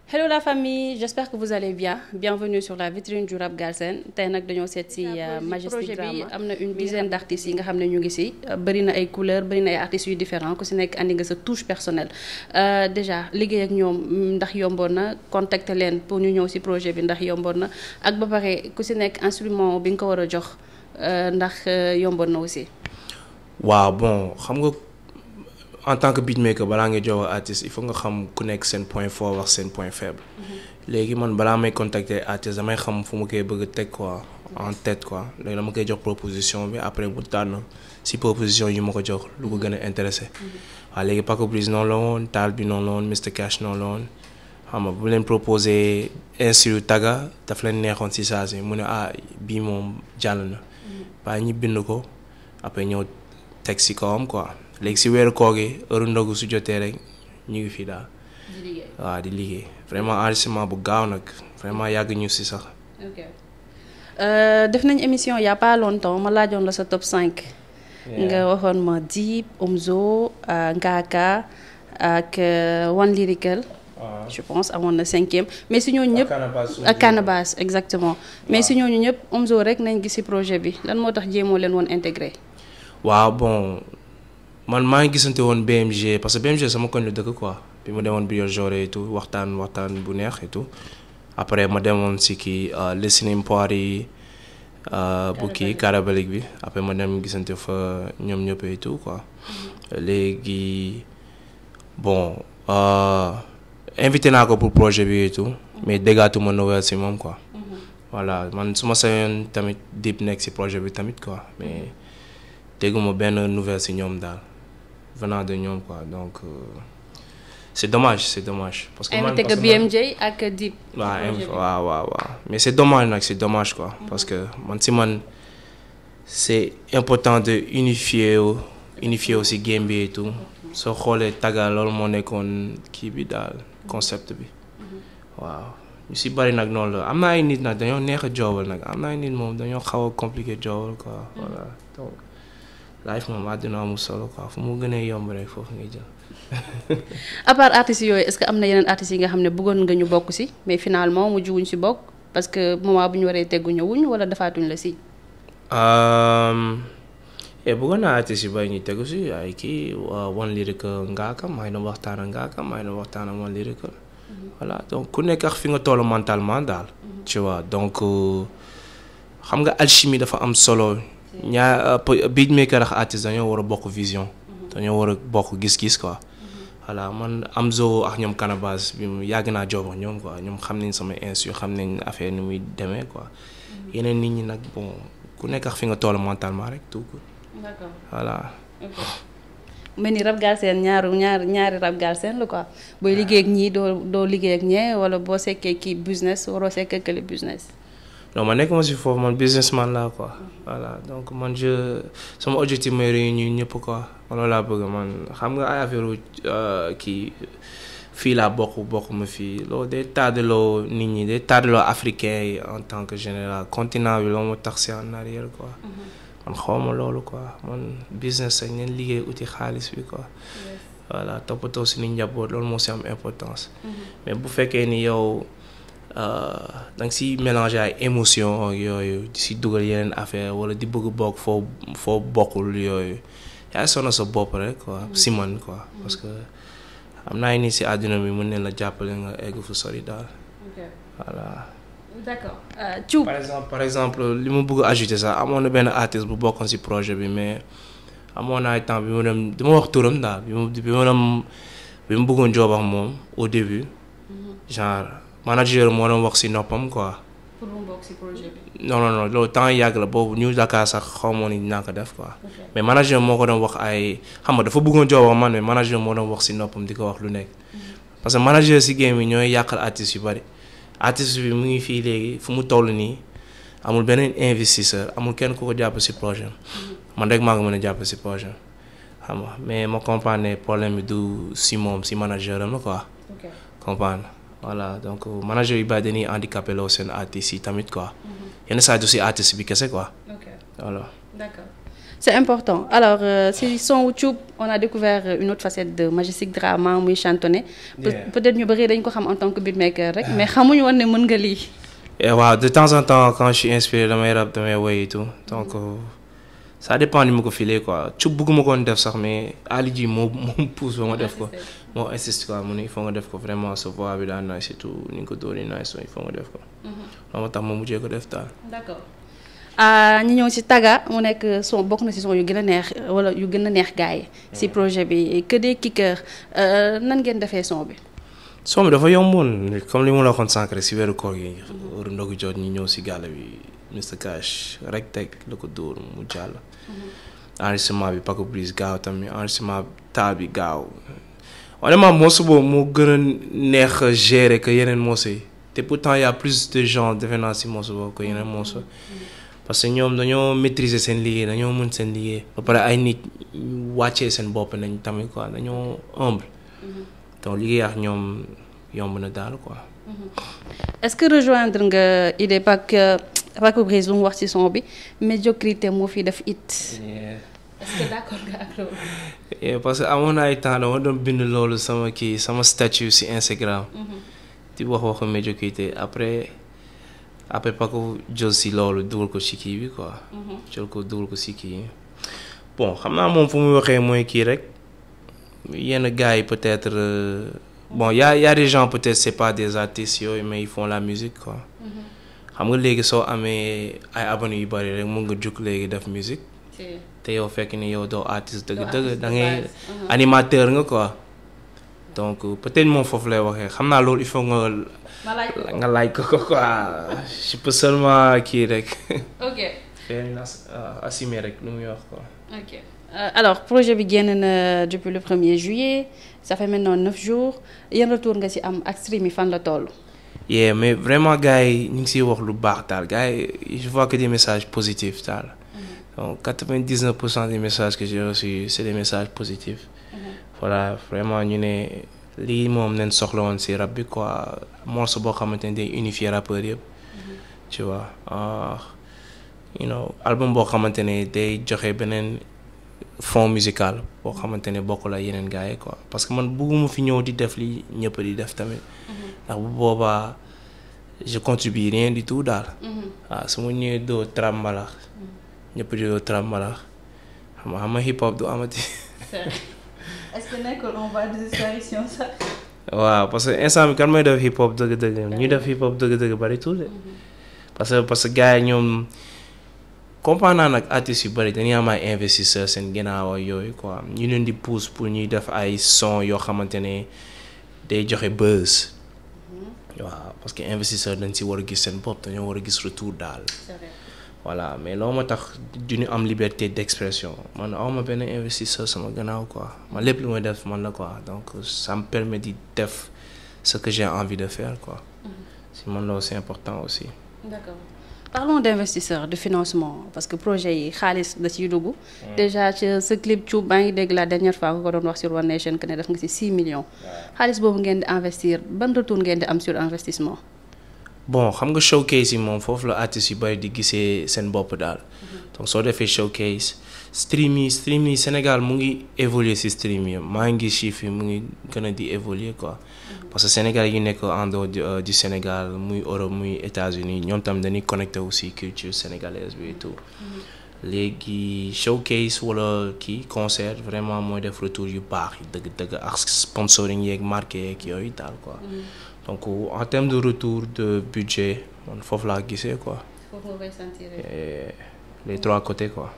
Hello la famille, j'espère que vous allez bien. Bienvenue sur la vitrine du rap Galsen. tey nag dañoo seet si Majestic Drama projet bi am na une dizaine d' artistes yi nga xam ne ñu ngi si bëri na ay couleurs bëri na ay artistes yu différents ku si nekk andi nga sa touche personnelle déjà liggéey ak ñoom ndax yomboon na contacter leen pour ñu ñëw si projet bi ndax yomboon na ak ba pare ku si nekk instrument bi nga ko war a jox ndax yomboon na aussi. waaw bon xam nga. en tant que beatmaker balaa ngay jox artiste il faut nga xam ku nekk seen point fort wax seen point faible. léegi man balaa may contacter artiste damay xam fu ma koy bëgg a teg quoi en tête quoi léegi dama koy jox proposition bi après mu tànn si proposition yi ma ko jox lu ko gën a intéressé. waaw léegi Paco Briz noonu la woon Taal bi noonu la woon Mr Cash noonu la woon xam nga bu leen proposé instru taga daf leen neexoon si saa si mu ne ah bii moom jàll na. waaye ñi bind ko après ñëw teg si kawam quoi. léegi si weeru koor gi heure ndogu su jotee rek ñu ngi fii daal. di liggéey waaw di liggéey vraiment enregistrement bu gaaw nag vraiment yàgg ñu si sax. ok def nañ émission y a pas longtemps ma laajoon la sa top 5. nga waxoon ma Dip Omzo Ngaaka ak One Lyrical. je pense amoon na cinquième mais si ñooñu ñëpp ak Canabasse exactement mais si ñooñu ñëpp Omzo rek nañ gis si projet bi lan moo tax jéemoo leen woon intégré. waaw bon. man maa ngi gisante woon BMG parce que BMG sama koñ la dëkk quoi bi ma demoon Bio Joré et tout waxtaan waxtaan bu neex et tout après ma demoon si kii listening party bu kii carabalik bi après ma dem gisante fa ñoom ñëpp et tout quoi léegi bon invité naa ko pour projet bi et tout mais déggaatuma nouvelle si moom quoi voilà man su ma sañoon tamit Dip nekk si projet bi tamit quoi mais dégguma benn nouvelle si ñoom daal venant de ñoom quoi donc euh, c'est dommage c'est dommage. parce que invité que BMJ ak Dip. waaw waaw waaw waaw mais c'est dommage nag c'est dommage quoi. parce que man si man c'est important de unifier unifier aussi game bi et tout soo xoolee taga loolu moo nekkoon kii bi daal concept bi waaw. ñu si bari nag noonu la am na ay nit nag dañoo neex a joobal nag am na ay nit moom dañoo xaw a compliqué joobal quoi voilà donc. life moom àdduna amul solo quoi fu mu gënee yomb rek foofu ngay jël. à part artistes yooyu est-ce que am na yeneen artistes yi nga xam ne bëggoon nga ñu bokk ci mais finalement mujj wuñ ci bokk parce que moment bu ñu waree teggu ñëwuñ wala defaatuñ la ci. et bëggoon naa artistes yu bari ñu tegu ci ay kii One Lyrical Ngaaka maa ngi doon waxtaan ak Ngaaka maa ngi doon waxtaan ak One Lyrical. voilà donc ku nekk ak fi nga toll mentalement daal. tu vois donc xam nga alchimie dafa am solo. ñaar beatmaker ak artiste dañoo war a bokk vision. dañoo war a bokk gis-gis quoi. voilà man Amzo ak ñoom Canabasse bi mu yàgg naa jox ñoom quoi ñoom xam nañ sama instru xam nañ affaire ni muy demee quoi. yeneen nit ñi nag bon ku nekk ak fi nga toll mentalement rek tout court. d'accord voilà. mel ni rap Galsen ñaaru ñaar ñaari rap Galsen la quoi booy liggéey ak ñii doo doo liggéey ak ñee wala boo sekkee kii business waroo sekkee kële business. non man nekk ma si foofu man businessman laa quoi voilà donc man je sama objectif mooy réunir ñëpp quoi loolu laa bëgg man xam nga ay affaire kii fii laa bokk bokk ma fii loolu day tardaloo nit ñi day tardaloo africain yi en tant que général continent bi loolu moo tax si en arrière quoi man xawma loolu quoi man business ak neen liggéey uti xaalis bi quoi voilà toppatoo si ni njaboot loolu moo si am importance mais bu fekkee ni yow da nga si mélanger ay émotion ak yooyu di si dugal yeneen affaire wala di bëgg bokk foo foo bokkul yooyu yaa sonn sa bopp rek quoi si man quoi parce que am naa ni si àdduna bi mën nañ la jàppale nga egg fu sori daal voilà. d'accord Thioub par exemple par exemple li ma bëgg ajouter sax amoon na benn artiste bu bokkoon si projet bi mais amoon na ay temps bi ma dem dama wax turam daal bi ma bi ma dem bi ma bëggoon joob ak moom au début genre. manager moo doon wax ci noppam quoi. pour mu bokk ci projet bi. non non non loolu temps yàgg la boobu ñu Dakar sax xaw ma ni dinaa ko def quoi. mais manager moo ko doon wax ay xam nga dafa bëggoon joobam man mais manager moo doon wax ci noppam di ko wax lu nekk. parce que manager ci game yi ñooy yàqal artistes yu bari. artiste bi mu ngi fii léegi fu mu toll nii amul beneen investisseur amul kenn ku ko jàpp ci projet man rek maa ngi mën a jàpp ci projet xam nga mais ma comprendre ne problème bi du ci moom ci manager am la quoi. comprendre. voilà donc manager yu bari dañuy handicapé loo seen artistes yi tamit quoi yenn saa du si artiste bi kese quoi. ok voilà. d'accord c'est important alors euh, si son wu Thioub on a découvert une autre facette de Majestic Drama muy chantonné peut-être ñu bëri dañ ko xam en tant que beatmaker rek mais xamuñu woon ne mën nga lii waaw de temps en temps quand je suis inspiré damay rap damay woy et tout donc ça dépend ni ma ko filee quoi Thioub bëgguma koon def sax mais Ali ji moo moo pousse ba ma def ko moo insiste quoi mu ne il faut nga def ko vraiment sa voix bi daa nice et tout ni nga ko dóori nice il faut nga def ko loolu moo tax ma mujjee ko def daal d'accord ñu ñëw ci Taga mu nekk son bokk na ci son yu gën a neex wala yu gën a neex gars yi ci projet bi que des kickers nan ngeen defee son bi son bi dafa yomboon comme li ma la waxoon sànq rek ci weeru koor gi heure ndogu jot ñu ñëw ci gàll bi Mr Cash rek teg la ko dóor mu jàll enregistrement bi Paco Brice gaaw tamit enregistrement taal bi gaaw honnêtement morceau boobu moo gën a neex a gérer que yeneen morceau yi te pourtant y a plus de gens defe naa ci morceau boobu que yeneen morceau parce que ñoom dañoo maîtriser seen liggéey dañoo mën seen liggéey ba pare ay nit wàccee seen bopp nañ tamit quoi dañoo humble donc liggéey ak ñoom yomb na daal quoi. est-ce que rejoindre nga idée parce que Paco Brice lu mu wax ci son bi médiocrité moo fi def it. est-ce que d'accord nga ak loolu. parce que amoon na ay temps dama doon bind loolu sama kii sama statut ci Instagram. di wax waxu médiocrité après. après Paco jël si loolu dugal ko ci kii bi quoi. jël ko dugal ko ci kii bon xam naa moom fu muy waxee mooy kii rek yenn gars yi peut-être bon y a y a des gens peut-être c'est pas des artistes yooyu mais ils font la musique quoi. xam nga léegi soo amee ay abonnés yu bari rek mun nga jug léegi def musique. te yow fekk ni yow doo artiste dëgg-dëgg da ngay animateur nga quoi. donc peut-être moom foofu lay waxee xam naa loolu il faut nga. nga laaj ko ko quoi je peux seulement kii rek. ok. assumer rek lu muy wax quoi. ok alors projet bi génn na depuis le premier juillet ça fait maintenant neuf jours yan retour nga ci am ak stream yi fan la toll. yeah mais vraiment gars yi ñu ngi siy wax lu baax daal gars yi je vois que des messages positifs daal. donc quatre-vingt-dix-neuf pour cent des messages que j'ai reçus c'est des messages positifs. voilà vraiment ñu ne. lii moom nañ soxla woon ci rap bi quoi morceau boo xamante ne day unifier rappeurs yëpp tu vois you know album boo xamante ne day joxe beneen fond musical boo xamante ne bokkul ak yeneen gars yi quoi parce que man bëgguma fi ñëw di def li ñëpp di def tamit ndax bu boobaa je contribue rien du tout daal waaw su ma ñëwee doo trap mbalax ñëpp di doo trap mbalax xam nga xam nga hip hop du amati est-ce que nekkul on va disparition sax. waaw parce que instant bi kan mooy def hip hop dëgg-dëgg ñu def hip hop dëgg-dëgg bari tuuti parce que parce que gars yi ñoom comprendre naa nag artistes yu bari dañuy am ay investisseurs seen ginnaaw ak yooyu quoi ñu leen di pousse pour ñuy def ay son yoo xamante ne day joxe buzz. waaw parce que investisseur dañ si war a gis seen bopp dañoo war a gis retour daal. voilà mais loo ma tax du ñu am liberté d'expression man awma benn investisseur sama gannaaw quoi man lépp lu may def man la quoi donc ça me permet di def ce que j'ai envie de faire quoi si man loolu c'est important aussi d'accord parlons d'investisseurs de financement parce que projet yi xaalis da ciy dugg déjà ci sa clip Thioub baa ngi dégg la dernière fois nga ko doon wax sur One Nation que ne def nga ci 6 millions xaalis boobu ngeen di investir ban retour ngeen di am sur investissement bon xam nga showcase yi moom foofu la artistes yu bari di gisee seen bopp daal donc soo defee showcase stream yi stream yi Sénégal mu ngi évoluer ci stream yi maa ngi gis chiffres yi mu ngi gën a di évoluer quoi parce que Sénégal yi nekk en dehors du Sénégal muy Europe muy États-Unis ñoom tam dañuy connecté aussi culture sénégalaise bi et tout léegi showcase wala kii concert vraiment mooy def retour yu baax yi dëgg-dëgg ak sponsoring yeeg marqué yeeg yooyu daal quoi donc en termes de retour de budget man foofu laa gisee quoi. foofu nga koy sentir. les trois côtés quoi.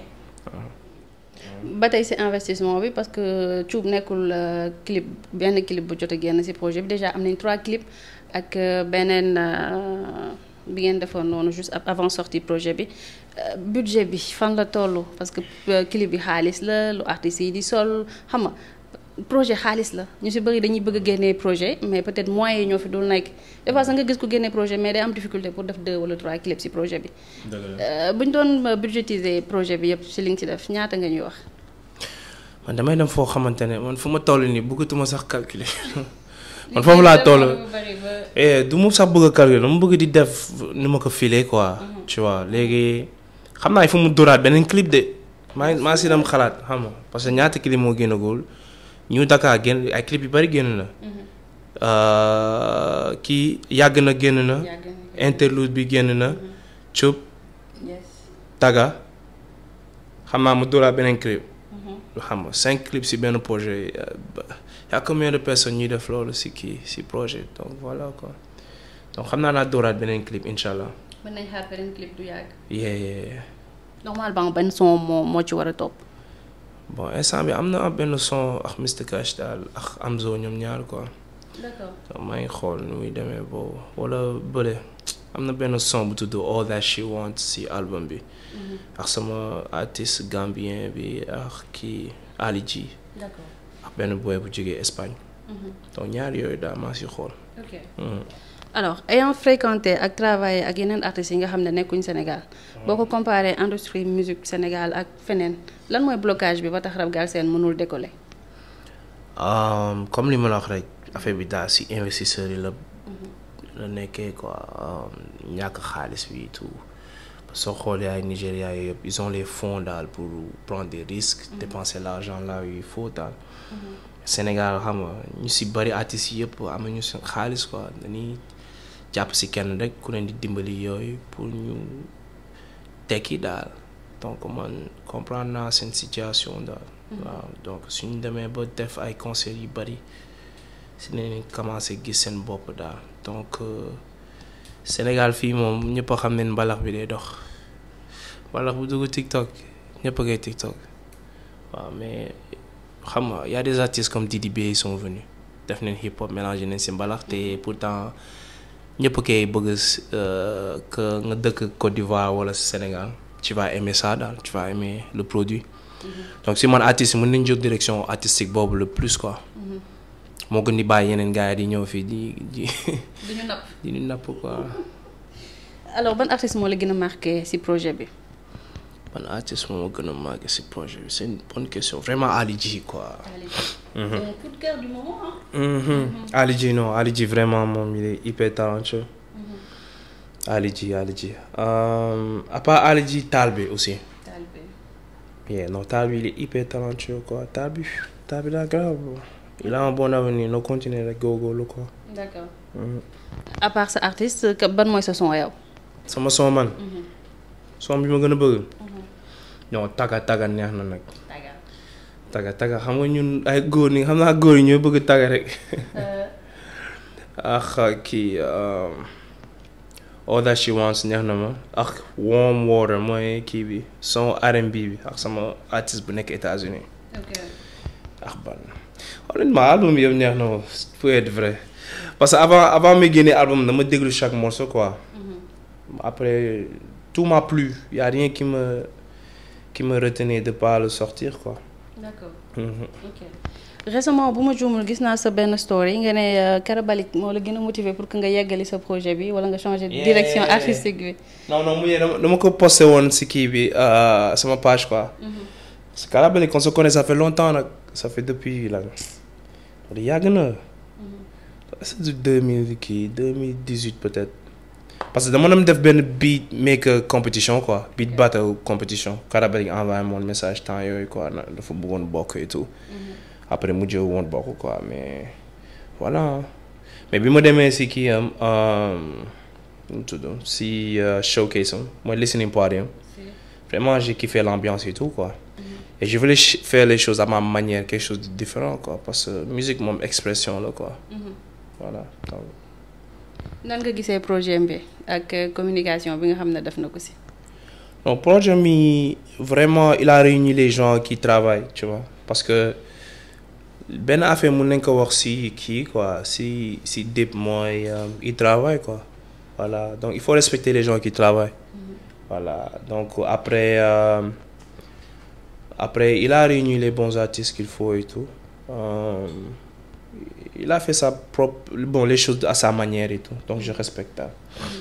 ba tey ci investissement bi parce que Thioub nekkul clip benn clip bu jot a génn ci projet bi déjà am nañ trois clips ak beneen bi ngeen defoon noonu juste avant sortie projet bi budget bi fan la toll parce que clip bi xaalis la lu artistes yi di sol xam nga. projet xaalis la ñu ci bari dañuy bëgg a génnee projet mais peut-être moyens yi ñoo fi dul nekk des fois sax nga gis ko génnee projet mais day am difficulté pour def deux wala trois clips ci projet bi. bu ñu doon budgétiser projet bi yëpp ci li nga ci def ñaata nga ñuy wax. man damay dem foo xamante ne man fu ma toll nii bëggatuma sax calculer man foofu laa toll. du mu sax bëgg a calculer dama bëgg di def ni ma ko filer quoi. tu vois léegi xam naa fu mu dóoraat beneen clip de maa maa si dem xalaat xam nga parce que ñaata clip moo génnagul ñu Dakar génn ay clip yu bari génn na. kii yàgg na génn na. interlude bi génn na. Cup. Taga. xam naa mu dóoraa beneen clip. xam nga cinq clips si benn projet y a combien de personnes ñuy def loolu si kii si projet donc voilà quoi donc xam naa naa dóoraat beneen clip incha allah. mën nañ xaar beneen clip du yàgg. yeah yeah. normalement benn son moo moo ci war a topp. bon instant bi am na benn son ak Mr Cash daal ak Amzo ñoom ñaar quoi. d'accord maa ngi xool nu muy demee boobu wala bële am na benn son bu tudd All That She Wants si album bi. ak sama artiste gambien bi ak kii Ali G. d'accord ak benn boy bu jógee Espagne. donc ñaar yooyu daal maa si xool. ok alors ayant fréquenté ak travaillé ak yeneen artistes yi nga xam ne nekkuñ Sénégal boo ko comparé industrie musique Sénégal ak feneen lan mooy blocage bi ba tax Rap Galsen mënul décoller. comme li ma la wax rek affaire bi daal si investisseurs yi la. la nekkee quoi ñàkk xaalis bi tout soo xoolee ay Nigéria yëpp ils ont les fonds daal pour prendre des risques. dépenser l'argent là où il faut daal. Sénégal xam nga ñu si bari artistes yi yëpp am nañu seen xaalis quoi dañuy jàpp si kenn rek ku leen di dimbali yooyu pour ñu tekki daal donc man comprendre naa seen situation daal. waaw donc suñu demee ba def ay concerts yu bari si nañ commencé gis seen bopp daal donc Sénégal fii moom ñëpp a xam ne mbalax bi day dox mbalax bu dugg TikTok ñëpp a koy TikTok waaw mais. xam nga y a des artistes comme Didi B ils sont venus def nañ hip hop mélangé nañ si mbalax te pourtant ñëpp koy bëgg que nga dëkk Côte d'Ivoire wala Sénégal tu vas aimer ça daal tu vas aimer le produit. donc si man artiste mën nañ jóg direction artistique boobu le plus quoi. moo gën di bàyyi yeneen gars yi di ñëw fii di di. di ñu napp di ñu napp quoi. alors ban artiste moo la gën a marqué ci projet bi. man artiste moo ma gën a marqué ci projet bi c'est une bonne question vraiment Ali G quoi. Ali G. coup de cœur du moment hein. Ali G non Ali G vraiment moom il est hyper talentueux. Ali G Ali G à part Ali G Talbi aussi. Talbi. yeah non Talbi il est hyper talentueux quoi Talbi Talbi daa grave il a un bon avenir no continuer rek góorgóorlu quoi. d'accord. à part sa artiste ban mooy sa son yow. sama son man. son bi ma gën a bëgg. non taga taga neex na nag. taga. taga taga xam nga ñun ay góor ñi xam naa góor yi ñoo bëgg taga rek. ak kii All That She Wants neex na ma ak Warm Water mooy kii bi son R&B bi ak sama artiste bu nekk États-Unis ok. ak ban honnêtement album bi yëpp neex na ma pour être vrai parce que avant avant may génne album dama déglu chaque morceau quoi. après tout m'a plu y a rien qui me qui me retenait de pas le sortir quoi. d'accord. ok récemment bu ma juumul gis naa sa benn story nga ne Karabalik moo la gën a motiver pour que nga yeggali sa projet bi wala nga changer direction artistique bi. non non mu dama dama ko posté woon si kii bi sama page quoi. parce que Karabalik on se connaît ça fait longtemps nag ça fait depuis lan yàgg na. c'est du deux mille kii deux mille dix-huit peut-être. parce que dama doon def benn beat maker compétition quoi beat battle compétition Karabalik envoyé mon message temps yooyu quoi dafa bëggoon bokk et tout. après mujjee woon bokk quoi mais voilà mais bi ma demee si kii am nu mu tudd si showcase am mooy listening party am vraiment j'ai kiffé l'ambiance et tout quoi et je voulais faire les choses à ma manière quelque chose de différent quoi parce que musique moom expression la quoi voilà donc nan nga gisee projet bi ak communication bi nga xam ne def na ko si. non projet mi vraiment il a réuni les gens qui travaillent tu vois parce que benn affaire mun nañ ko wax si kii quoi si si Dip mooy il travaille quoi voilà donc il faut respecter les gens qui travaillent voilà donc après euh, après il a réuni les bons artistes qu'il faut et tout euh, il a fait sa propre bon les choses à sa manière et tout donc je respecte ça.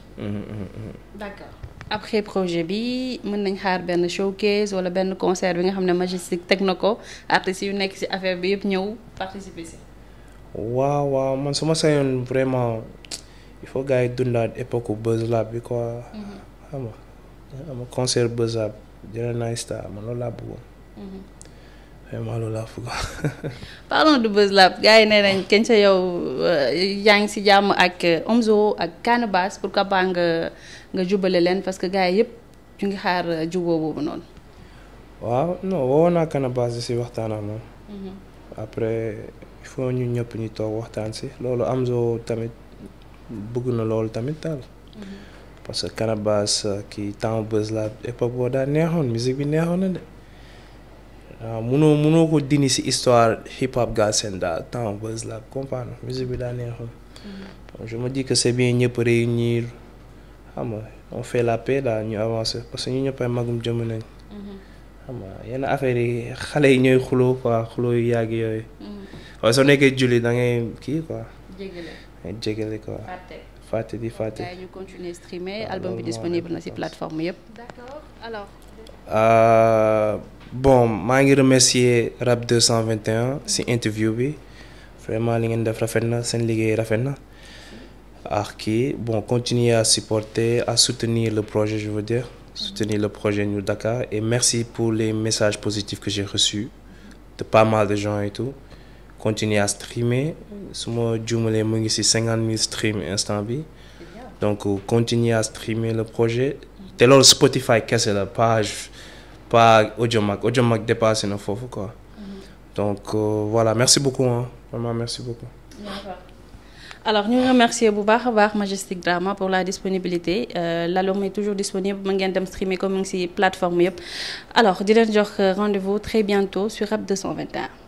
d'accord après projet bi mën nañ xaar benn showcase wala benn concert bi nga xam ne Majestic teg na ko artistes yu nekk ci affaire bi yëpp ñëw participer ci. waaw waaw man su ma sañoon vraiment il faut gars yi dundaat époque Buzz Lab bi quoi. xam nga xam nga concert Buzz Lab jëlee naa star man loolu laa bëggoon. vraiment loolu laa bëggoon. parlons de Buzz Lab gars yi nee nañ kenn sa yow yaa ngi si jàmm ak Omzo ak Canabasse pourquoi pas nga nga jubale leen parce que gars yi yëpp ñu ngi xaar juboo boobu noonu. waaw non woo naa Canabasse si waxtaan ak moom. après il faut ñu ñëpp ñu toog waxtaan si loolu Omzo tamit bëgg na loolu tamit daal. parce que Canabasse kii temps Buzz Lab époque boo daa neexoon musique bi neexoon na de. waaw munoo munoo ko dindi ci histoire hip hop Galsen daal temps Buzz Lab comprendre musique bi daa neexoon. je me dis que c'est bien ñëpp réunir xam nga on fait la paix daal ñu avancer parce que ñu ñëpp ay magum jëm nañ. xam nga yenn affaires yi xale yi ñooy xuloo quoi xuloo yu yàgg yooyu. waaye soo nekkee julli da ngay kii quoi. jégale ngay jégale quoi. fàtte di fàtte. gars yi ñu continuer streamer album bi disponible na ci plateforme yëpp. d'accord alors. bon maa ngi remercier Rap 221 ci interview bi vraiment li ngeen def rafet na seen liggéey rafet na ak kii bon continuer à supporter à soutenir le projet je veux dire soutenir le projet New Dakar et merci pour les messages positifs que j'ai reçus de pas mal de gens et tout continuer à streamer su ma juumalee mu ngi ci cinquante mille streams instant bi donc continuer à streamer le projet te loolu Spotify kese la page pas Audiomack Audiomack dépassé na foofu quoi donc euh, voilà merci beaucoup hein vraiment merci beaucoup. alors ñu remercier bu baax a baax Majestic Drama pour la disponibilité euh, l'album est toujours disponible mën ngeen dem streamer comme mu ngi ci plateforme yëpp alors di leen jox rendez-vous très bientôt sur Rap 221.